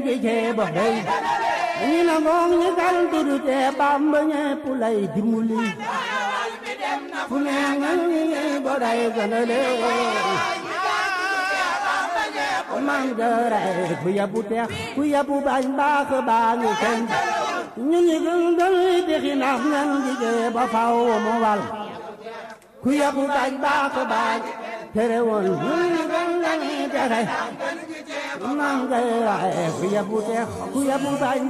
gi ceeba day ñi na ngoon ñi gal tudu te Bamba ñépp lay dimbali fu ne nga ñi bo day gënale man gëray ku yabu teex ku yabu bañ baax baa ngi kenn ñu ñi gën gën dexi nax ñan gi ceeba faw mo wal ku yabu bañ baax baañ tere woon ñu ñi gën gën dexi man gëray ku yabu teex ku yabu bañ